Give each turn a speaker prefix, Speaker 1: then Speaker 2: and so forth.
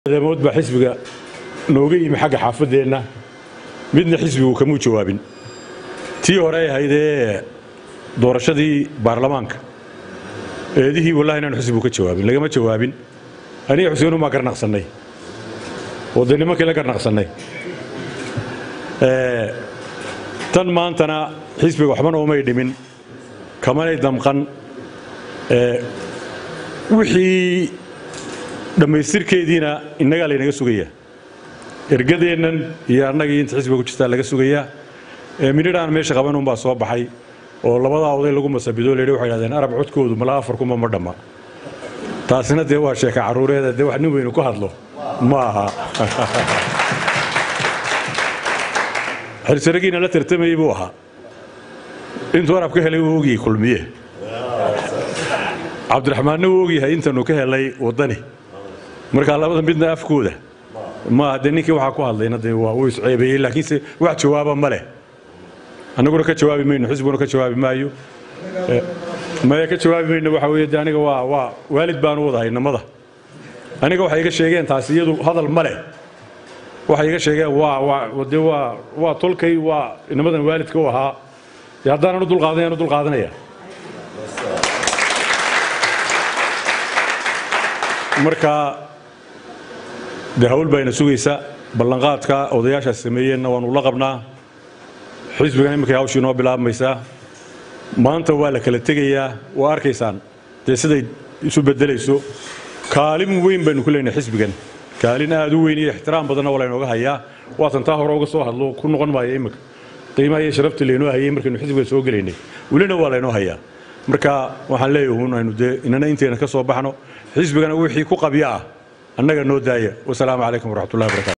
Speaker 1: mood baa xisbiga nooga yimi xagga xaafadeenna midna xisbigu kamuu jawaabin tii hore ay ahayd ee doorashadii baarlamaanka eedihii wallahi inaanu xisbigu ka jawaabin lagama jawaabin aniga xuseen umaa garnaqsannay oo dee nimankii la garnaqsannay tan maantana xisbiga waxbana umay dhimin kamanay damqan wixii dhammaystirkeediina innagaa laynaga sugayaa ergadeennan iyo annagii inta xisbiga ku jirtaa laga sugayaa minidhaan meesha qaban unbaa soo baxay oo labadaa oday lagu masabido layidhi waxay dhahdeen arab codkoodu malaa afar kuma ma dhamma taasina dee waa sheeka carruureeda dee wax nin weynu ku hadlo ma aha xilsaragiina la tartamayey buu ahaa intuu arab ka helay wuu ogyahay kulmiye cabdiraxmaanna wuu ogyahay intanu ka helay waddani markaa labada midna afkooda maaha dee ninkii waxaa ku hadlayna dee waa uu isceebeeyey laakiinse wax jawaaba ma leh annaguna ka jawaabi mayno xisbiguna ka jawaabi maayo maya ka jawaabi mayno waxa weeye de aniga waa waa waalid baanu wadahay namada aniga waxay iga sheegeen taasi iyadu hadal ma leh waxay iga sheegeen waa waa de waa waa tolkay waa inamadan waalidka u ahaa dee haddaanan u dulqaadanayaan u dulqaadanaya marka dee hawl bayna sugaysa ballanqaadka odayaashaas sameeyeenna waanu la qabnaa xisbigan iminkay hawshii noo bilaabmaysaa maanta waa la kala tegayaa waa arkaysaan dee siday isu beddelayso kaalin weyn baynu ku leenahay xisbigan kaalin aad u weyn iyo ixtiraam badanna waa laynooga hayaa waatan taa hore uga soo hadlo ku noqon maaya iminka qiimaha iyo sharafta laynoo hayay markaynu xisbiga soo gelaynay welina waa laynoo hayaa marka waxaan leeyahay un aynu dee inana intayna ka soo baxno xisbigana wixii ku qabya ah annaga noo daaya wasalaamu calaykum waraxmatullahi wabarakatu